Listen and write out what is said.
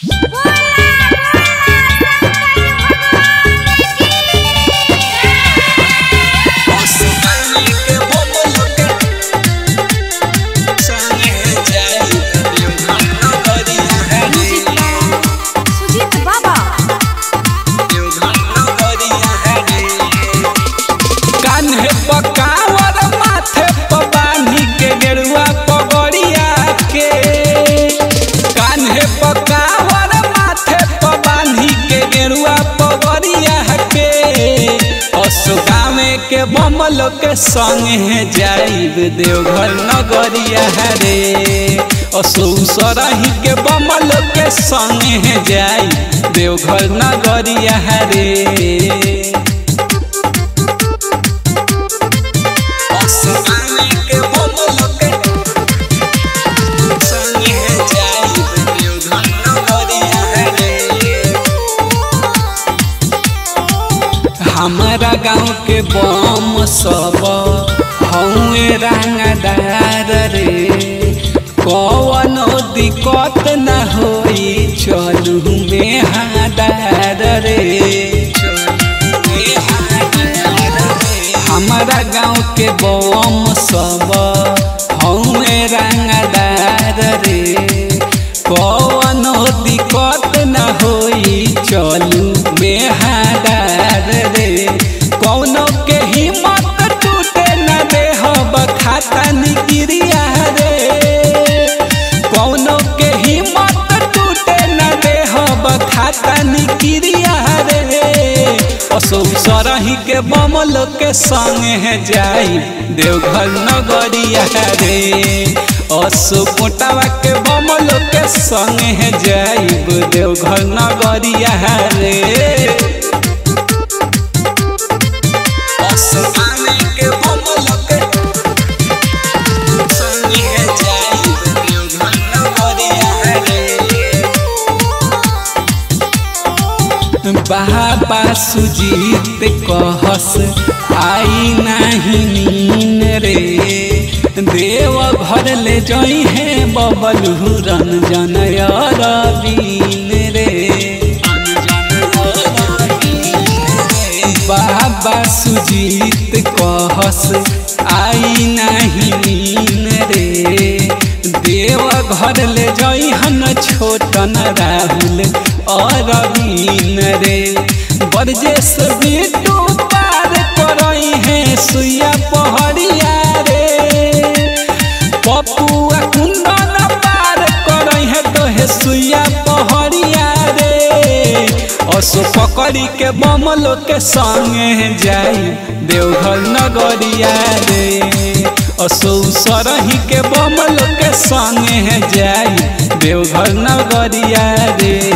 सुजीत बाबा कान्हे पकावर माथे प बांधी के गेरुआ पगड़िया के कान्हे पकावर माथे प बांधी के गेरुआ पगड़िया के असुगामे के बमल के संगे जाइब देवघर नगरिया रे असु सरही के बमल के संगे जाइब देवघर नगरिया रे हमारा गाँव के बम सब हौए रंगदार रे कवनो दिक्कत न होई चलू में हादार रे हमारा गाँव के बम सब हौए रंगदार रे कवनो दिक्कत न होई चलू में हादार रे कौनो के हिम्मत टूटे न देहब खाता निगिरिया रे कौनो के हिम्मत टूटे न देहब खाता निगिरिया रे असो सरही के बमल के संगे जाई देवघर नगरिया रे असो कोटावा के बमल के संगे जाइब देवघर नगरिया रे बाबा सुजीत कहस आई नहीं नीन रे देव घर ले जई है बबलू रंजन अरबीन रे बाबा सुजीत कहस आई नहीं नीन रे देव घर ले जई हन छोटन राहुल अरबीन रे बरजेस बिटू पार करई है सुइया पहड़िया रे पपुआ कुंदन पार करई है तो हे सुइया पहड़िया रे असो पकड़ी के बमलो के संगे जाई देवघर नगरिया रे असो सरही के बमलो के संगे जाई देवघर नगरिया रे